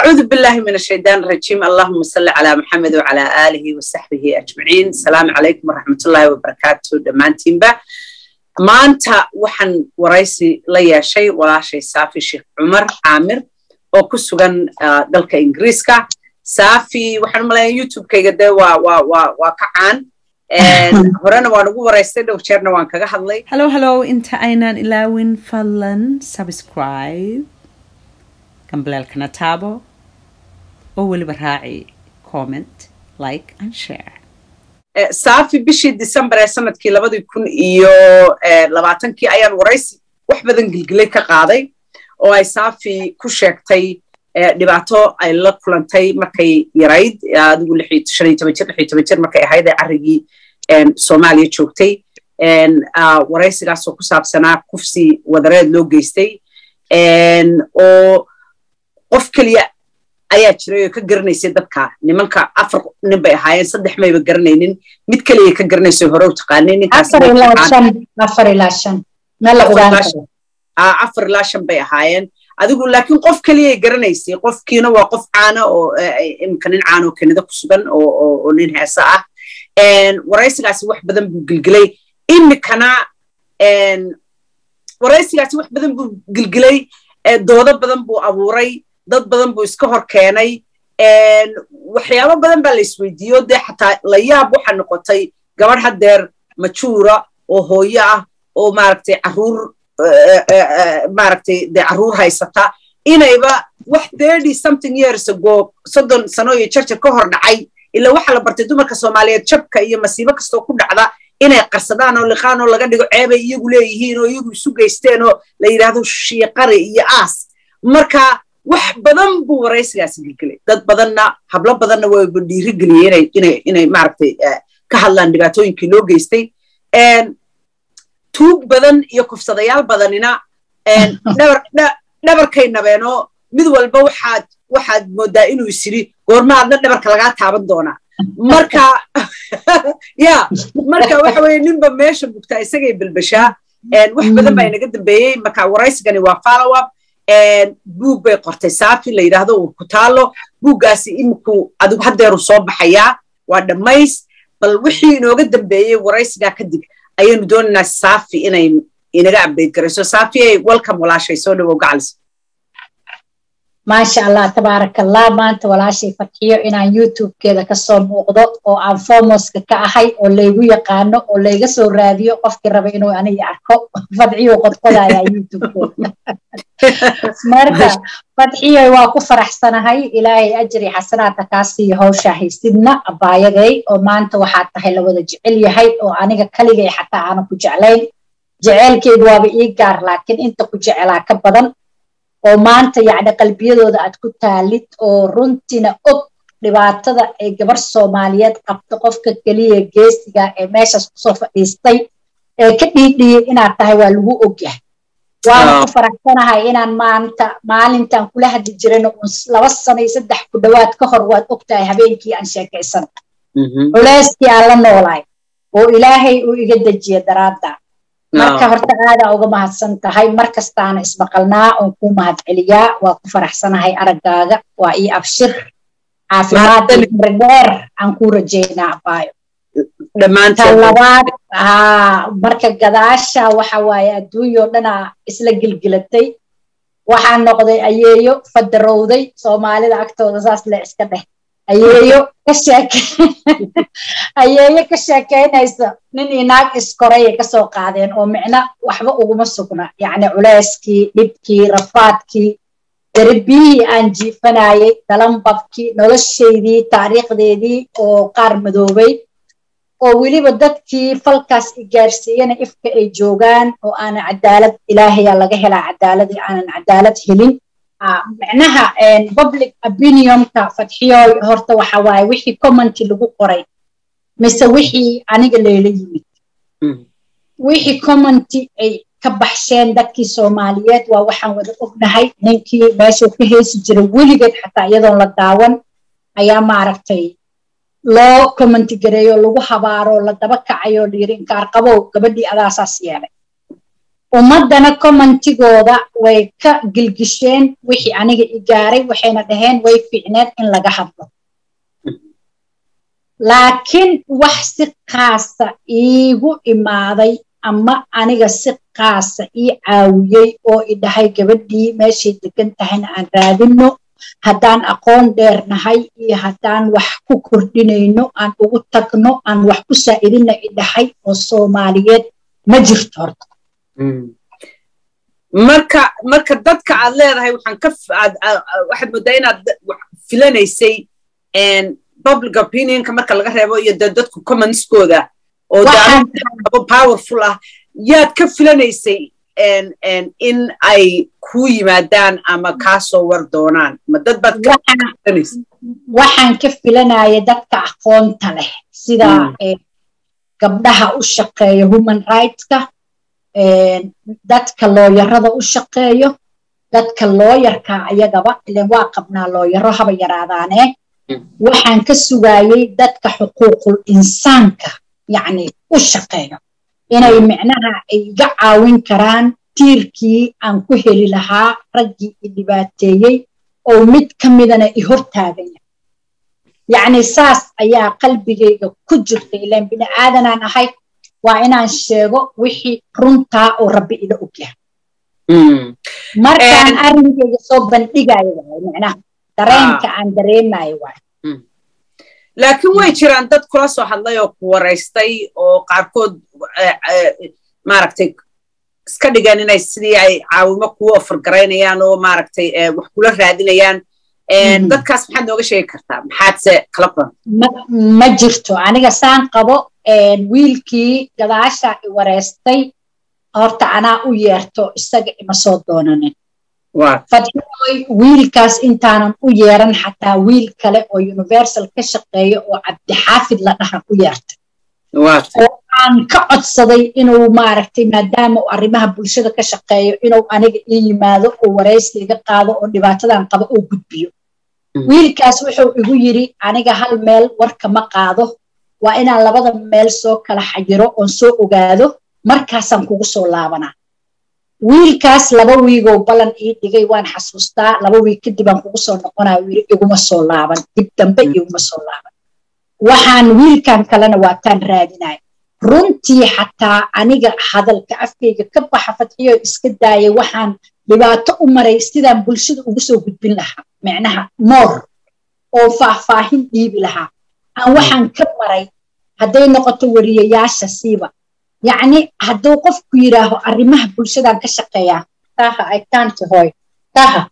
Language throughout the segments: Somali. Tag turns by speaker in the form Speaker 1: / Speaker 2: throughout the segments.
Speaker 1: أعوذ بالله من الشيطان الرجيم اللهم صل على محمد وعلى آله وصحبه أجمعين السلام عليكم ورحمة الله وبركاته دمانتين با maanta waxaan waraysi la yeeshay walaashay saafi sheekh cumar caamir oo ku sugan dalka ingiriiska saafi waxaan umalayaa youtube-kayga dee waa waa waa waa ka caan horena waan ugu waraystay dhow jeerna waan kaga hadlay
Speaker 2: hallo hallo inta aynaan ilaawin fadlan subscribe gambaleelkana taabo oo weliba raaci comment like and share
Speaker 1: saafi bishii december ee sanadkii labadii kun iyo labaatankii ayaan waraysi wax badan gilgilay ka qaaday oo ay saafi ku sheegtay dhibaato ay la kulantay markay yarayd adigu shan iyo toban jir lix iyo toban jir markay ahayd ee carrigii soomaaliya joogtay waraysigaasoo ku saabsanaa kufsi wadareed loo geystay oo qof keliya ayaa jiray oo ka garanaysay dadka nimanka afar nin bay ahaayeen saddex mayba garanaynin mid keliya ka garanaysay hore u taqaanay ninkaasafar ilaa shan bay ahaayeen adigu laakiin qof keliyay garanaysay qofkiina waa qof caana oo imika nin caana oo kenida ku sugan oo nin heesa ah waraysigaasi wax badan buu gilgilay imikana waraysigaasi wax badan buu gilgilay doodo badan buu abuuray dad badan buu iska hor keenay waxyaabo badan baa la isweydiiyo dee xataa layaab waxaa noqotay gabadh haddeer majuura oo hooyo ah oo maaragtay caruur maaragtay dee carruur haysata inayba wax thirty something years ago soddon sano iyo jarjar ka hor dhacay ilaa waxaa la bartay dumarka soomaaliyeed jabka iyo masiibo kastoo ku dhacda inay qarsadaan oo liqaan oo laga dhigo ceebay iyagu leeyihiin oo iyagu isu geysteen oo la yidhaahdo shiiqari iyo aas marka wax badan buu waraysigaasi gilgelay dad badanna hablo badanna wayba dhiirigeliyey inay maaragtay ka hadlaan dhibaatooyinkii loo geystay tuug badan iyo kufsadayaal badanina dhabarkay nabeenoo mid walba waxaad waxaad moodaa inuu isiri goormaadna dhabarka lagaa taaban doonaa marka ya marka waxa weye ninba meesha bugtaa isagay belbeshaa wax badan baa inaga dambeeyey marka waraysigani waa follow up buug bay qortay saafi la yidhaahdo uu ku taalo buuggaasi iminku adigu haddeeru soo baxayaa waa dhammays bal wixii inooga dambeeyey waraysigaa kadib ayaynu doonaynaa saafi inay inaga update garayso saafi ay welcome walaashay soo dhawow gacalis
Speaker 3: maasha allah tabaarakallah maanta walaashay farxiyo inaan youtubekeeda kasoo muuqdo oo aan fomoska ka ahay oo laygu yaqaano oo layga soo raadiyo qofkii raba inuu aniga arko fadxiyo qodqodaya youtubekeeda marka fadxiyo waa ku faraxsanahay ilaahay ajri xasanaadka kaa siiyo hawshaa haysidna abaayaday oo maanta waxaa tahay lawada jecel yahay oo aniga kaligay xataa aanan ku jeclayn jeceelkeygu waaba ii gaar laakiin inta ku jecelaa ka badan oo maanta yacni qalbiyadooda aad ku taalid oo runtiina og dhibaatada ay gabar soomaaliyeed qabto qofka keliya geesiga ee meeshaas kusoo fadhiistay ee ka dhiidhiyey inaad tahay waa lagu ogyahay waana ku faraxsanahay inaan maanta maalintaan kula hadli jirayna uun laba sano iyo saddex ku dhowaad ka hor waad og tahay habeenkii aan sheekaysan culeyskii aan la noolaay oo ilaahay uu iga dejiya daraadda marka horta aadaa uga mahadsan tahay mar kastaana ismaqalnaa oon kuu mahad celiyaa waa ku faraxsanahay araggaaga waa ii abshir caafimaad dheer aan kuu rajeynaa abaayo talabaad marka gadaasha waxa waaye adduunyao dhanaa isla gilgilatay waxaa noqday ayeeyo fadarowday soomaalida agtooda saas le iska dheh ayeeyo ka sheeke ayeeyo ka sheekaynaysa nin inaag iskorayay kasoo qaadeen oo micno waxba uguma sugna yacni culeyskii dhibkii rafaadkii darbiyihii aan jiifanayay dalanbabkii noloshaydii taariikhdeedii oo qaar madoobay oo weliba dadkii falkaas i gaarsiiyana ifka ay joogaan oo aanan cadaalad ilaahayaa laga helaa cadaaladii aanan cadaalad helin micnaha public opinionka fadxiyooy horta waxa waaye wixii commenti lagu qoray mise wixii aniga layla yimid wixii commenti ay ka baxsheen dadkii soomaaliyeed waa waxaan wada ognahay ninkii meeshuu ka heesi jiray weligeed xataa iyadoon la daawan ayaa maaragtay loo commenti gareeyo lagu habaaro la daba kacayo layiri inkaar qabow gabadhii adaasaas yeelay ummaddana commentigooda way ka gilgisheen wixii aniga i gaaray waxayna dhaheen way fiicneed in laga hadlo laakiin wax si kaasa iigu imaaday ama aniga si kaasa ii caawiyey oo i dhahay gabadhii meeshay degan tahayna aan raadinno haddaan aqoon dheer nahay iyo haddaan wax ku kordhinayno aan ugu tagno aan wax ku saa'idina i dhahay oo soomaaliyeed ma jirto horta
Speaker 1: marka marka dadka aad leedahay waxaan ka waxaad moodaa inaad filanaysay public opinionka marka laga reebo iyo de dadku commentskooda oo powerful ah yaad ka filanaysay in ay ku yimaadaan ama kaasoo war doonaan ma dad baad
Speaker 3: waxaan ka filanaya dadka aqoonta leh sida gabdhaha u shaqeeya human rightska dadka looyarada u shaqeeyo dadka looyarka ayagaba ilen waa qabnaa looyaro haba yaraadaane waxaan ka sugaayey dadka xuquuqul insaanka yacni u shaqeeyo inay micnaha ay iga caawin karaan tiirkii aan ku heli lahaa raggii i dhibaateeyey oo mid ka midana i hortaagan yahay yacni saas ayaa qalbigayga ku jirta ilaan bini aadanaan ahay waa inaan sheego wixii runtaa oo rabbi ila ogyahay markaan arrinkayga soo bandhigayo waay micnaha dareenka aan dareemayo waay
Speaker 1: laakiin way jiraan dad kula soo hadlay oo ku waraystay oo qaarkood maaragtay iska dhigan inay sidii ay caawimo kugu ofargaraynayaan oo maaragtay wax kula raadinayaan dadkaas maxaad nooga sheegi kartaa maxaadse kala kulan
Speaker 3: ma jirto aniga saan qabo wiilkii gadaasha i wareystay horta anaa u yeerto isaga ima soo doonanin fadxioy wiilkaas intaanan u yeeran xataa wiil kale oo universal ka shaqeeya oo cabdixaafid la dhahan u yeertay oo aan ka codsaday inuu maaragtay maadaama uu arrimaha bulshada ka shaqeeyo inuu aniga ii yimaado oo waraysi iga qaado oo dhibaatadan qabo oo gudbiyo wiilkaas wuxuu igu yidhi aniga hal meel warka ma qaado waa inaan labada meel soo kala xayiro oon soo ogaado markaasaan kugu soo laabanaa wiilkaas laba wiigow ballan ii dhigay waan xasuustaa laba wiig kadib aan kugu soo noqonaya yiri iguma soo laaban dib dambe iguma soo laaban waxaan wiilkan kalena waataan raadinaya runtii xataa aniga hadalka afkayga ka baxa fadxiyo iska daayay waxaan dhibaato u maray sidaan bulshada ugu soo gudbin lahaa micnaha moor oo faahfaahin dhiibi lahaa aan waxaan ka maray hadday noqoto wariyayaasha siiba yacni hadduu qofku yidhaaho arrimaha bulshadan ka shaqeeyaa taha ay taanti hooy taha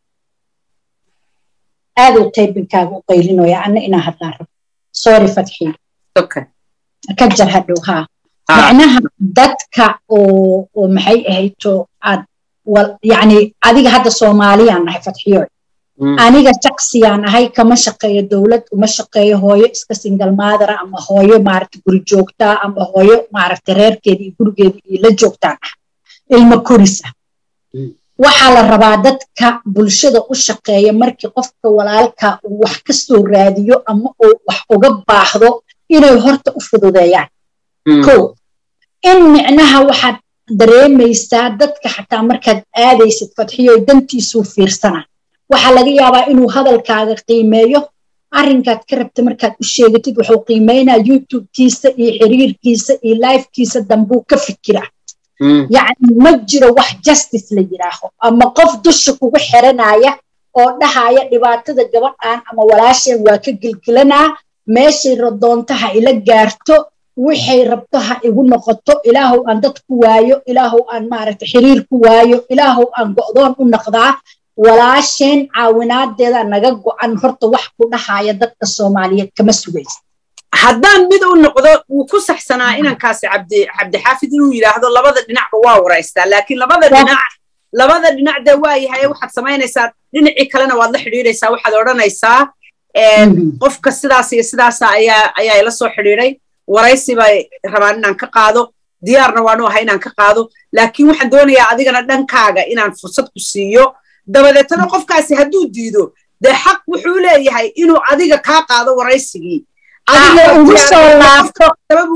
Speaker 3: aaduu taybinkaaga u qaylinoya anna inaa hadlaan rabo sorry fadxii ka jar hadhow haa macnaha dadka oo oo maxay ahayto aad yacni adiga hadda soomaaliyaan nahay fadxiyoy aniga shaksiyaan ahay kama shaqeeyo dowlad uma shaqeeyo hooyo iska singal maadara ama hooyo maaragta guri joogtaa ama hooyo maaragta reerkeeda iyo gurigeeda iyo la joogtaan ah ilmo korisa waxaa la rabaa dadka bulshada u shaqeeya markii qofka walaalka uu wax ka soo raadiyo ama uu wax uga baahdo inay horta u fududeeyaan ko in micnaha waxaad dareemaysaa dadka xataa markaad aadaysid fadxiyo dantiisuu fiirsana waxaa laga yaabaa inuu hadalkaaga qiimeeyo arrinkaad ka rabta markaad u sheegatid wuxuu qiimeynaa youtube-kiisa iyo xiriirkiisa iyo lifekiisa dambuu ka fikira yacni ma jiro wax justice la yidhaaho ama qof dusha kugu xiranaya oo dhahaya dhibaatada gabadhan ama walaasheen waa ka gelgelanaa meeshay radoonto ha ila gaarto waxay rabto ha igu noqoto ilaahow aan dad ku waayo ilaahow aan maaragta xiriir ku waayo ilaahow aan go'doon u noqdaa walaasheen caawinaadeeda naga go'an horta wax ku dhahaya dadka soomaaliyeed kama sugaysa
Speaker 1: haddaan mid u noqdo wuu ku saxsanaa inankaasi cabdi cabdixaafid inuu yidhaahdo labada dhinacba waa waraystaa laakiin labada dhinac labada dhinac dee waa yahay waxaad samaynaysaa dhinacii kalena waad la xidhiidhaysaa waxaad odhanaysaa qofka sidaas iyo sidaasa ayaa ayaa ila soo xidhiidhay waraysi bay rabaan inaan ka qaado diyaarna waanu ahay inaan ka qaado laakiin waxaan doonayaa adigana dhankaaga inaan fursad ku siiyo dabadeetana qofkaasi hadduu diido dee xaq wuxuu leeyahay inuu adiga kaa qaado waraysigii
Speaker 3: ugu soo laabto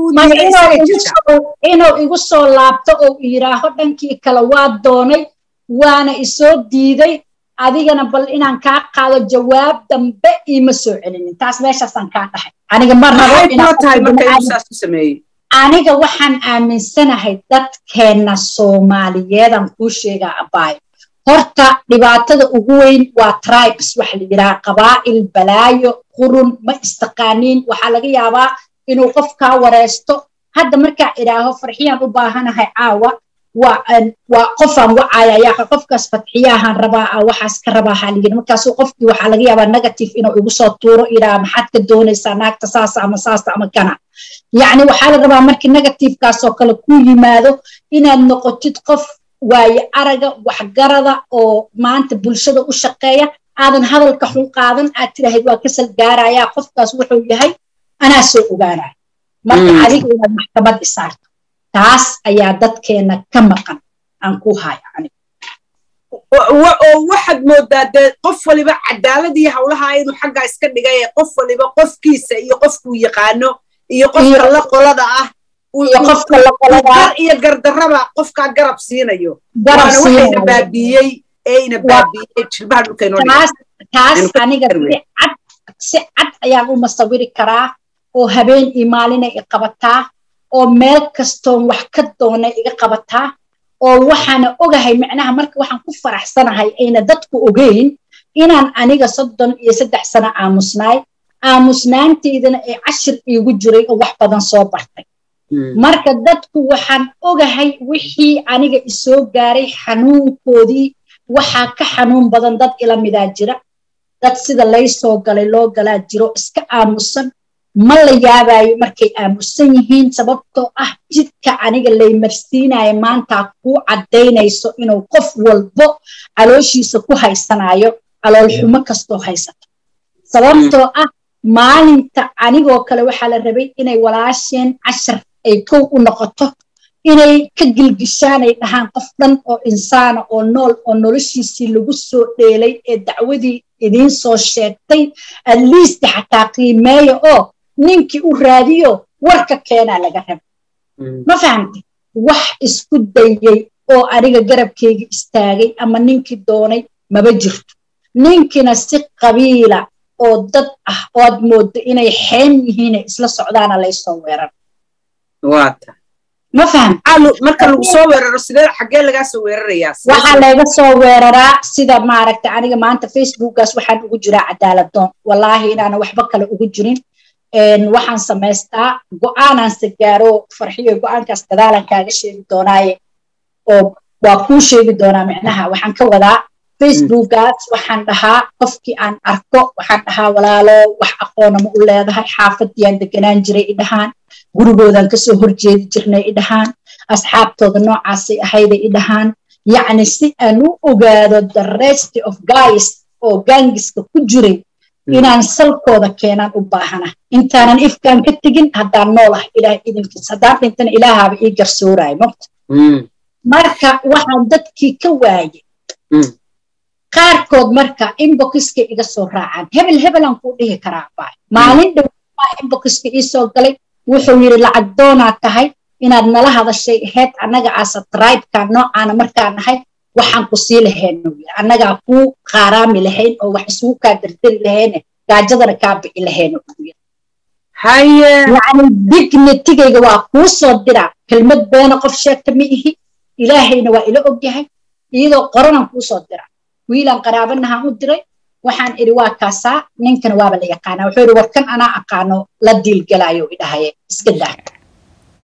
Speaker 3: inuu igu soo laabto oo yiraaho dhankii kale waa doonay waana isoo diiday adigana bal inaan kaa qaado jawaab dambe iima soo celinin taas meeshaasaan kaa dhahay aniga ma rabo aniga waxaan aaminsanahay dadkeenna soomaaliyeedaan kuu sheegaa abaayo horta dhibaatada ugu weyn waa tribes waxa la yidhaha qabaa'il balaayo qurun ma istaqaaniin waxaa laga yaabaa inuu qof kaa wareesto hadda markaa idhaaho farxiyaan u baahanahay caawa waa qofaan wacaya yaa qofkaas fatxiyaahaan rabaa waxaas ka rabaa haligin markaasuu qofkii waxaa laga yaabaa negative inuu igu soo tuuro idhaa maxaad ka doonaysaa naagta saasa ama saasa ama kana yacni waxaa la rabaa markii negativekaasoo kale ku yimaado inaad noqotid qof waaye araga waxgarada oo maanta bulshada u shaqeeya aadan hadalka xun qaadan aad tidhaahid waa kasal gaarayaa qofkaas wuxuu yahay anaa soo ogaanaya marka adiga inaad maxkamad isaarto taas ayaa dadkeena ka maqan aan ku haya aniga
Speaker 1: oo waxaad moodaa dee qof waliba cadaaladii howlaha inuu xaggaa iska dhigay qof waliba qofkiisa iyo qofkuu yaqaano iyo qofka la qolada ah gar iyo gardarraba qofkaa garab siinayo waana waxayna baabiiyey eeyna baabiiyey jilbaha
Speaker 3: dhulkaynotaas aniga si cad ayaan u masawiri karaa oo habeen iyo maalina i qabataa oo meel kastoon wax ka doona iga qabataa oo waxaana ogahay micnaha marka waxaan ku faraxsanahay ayna dadku ogeyn inaan aniga soddon iyo saddex sano aamusnaay aamusnaanteydana ee cashir iigu jiray oo wax badan soo bartay marka dadku waxaan ogahay wixii aniga isoo gaaray xanuunkoodii waxaa ka xanuun badan dad ila midaa jira dad sida laysoo galay loo galaa jiro iska aamusan ma la yaabayo markay aamusan yihiin sababtoo ah jidka aniga laymarsiinayo maantaa kuu caddaynayso inuu qof walbo calooshiisa ku haysanayo caloolxumo kastoo haysato sababtoo ah maalinta anigoo kale waxaa la rabay inay walaasheen cashar ay kow u noqoto inay ka gilgishaan ay dhahaan qof dhan oo insaana oo nool oo noloshiisii lagu soo dheelay ee dacwadii idiin soo sheegtay at least xataa qiimeeya oo ninkii u raadiyo warka keenaa laga raba ma fahamtay wax isku dayey oo aniga garabkayga istaagay ama ninkii doonay maba jirto ninkina si qabiila oo dad ah oo aad mooddo inay xeen yihiine isla socdaana laysoo weerar
Speaker 1: waata
Speaker 3: ma faham
Speaker 1: marka lagu soo weeraro sidee xaggee lagaa soo weerarayaa
Speaker 3: waxaa layga soo weeraraa sida maaragta aniga maanta facebookgaas waxaan ugu jiraa cadaaladoon wallaahi inaana waxba kale ugu jirin waxaan samaystaa go'aanaanse gaaro farxiyo go'aankaas gadaalan kaaga sheegi doonaaye oo waa kuu sheegi doonaa micnaha waxaan ka wadaa facebookgaas waxaan dhahaa qofkii aan arko waxaan dhahaa walaalo wax aqoona ma u leedahay xaafadiyaan deganaan jiray i dhahaan gurigoodan kasoo horjeedi jirnay i dhahaan asxaabtooda noocaasay ahayday i dhahaan yacni si aan u ogaado the rest of guys oo gaangiska ku jiray inaan salkooda keenaan u baahana intaanan ifkaan ka tegin haddaan nool ah ilaah idinkiis haddaan dhintana ilaahaaba ii garsoorayo mogta marka waxaan dadkii ka waayey qaarkood marka inboxiska iga soo raacaan hebel hebelaan kuu dhihi karaa baay maalin dhowaa inboxiska ii soo galay wuxuu yidhi lacag doonaad tahay inaad nala hadashay ahayd annaga aasa tribeka noocaana markaa nahay waxaan ku sii lahayno annagaa kuu qaaraami lahayn oo wax isugu kaa dardari lahayne gaajadana kaa bici lahayno yani dignitigayga waa kuu soo diraa kelmad beena qof sheegta ma ihi ilaahayna waa ila ogyahay iyadoo qoranaan kuu soo diraa wiilaan qaraabanahaan u diray waxaan idhi waa kaasaa ninkana waaba la yaqaanaa wuxuu yidhi warkan anaa aqaano la diilgalaayo idhahaye iska daa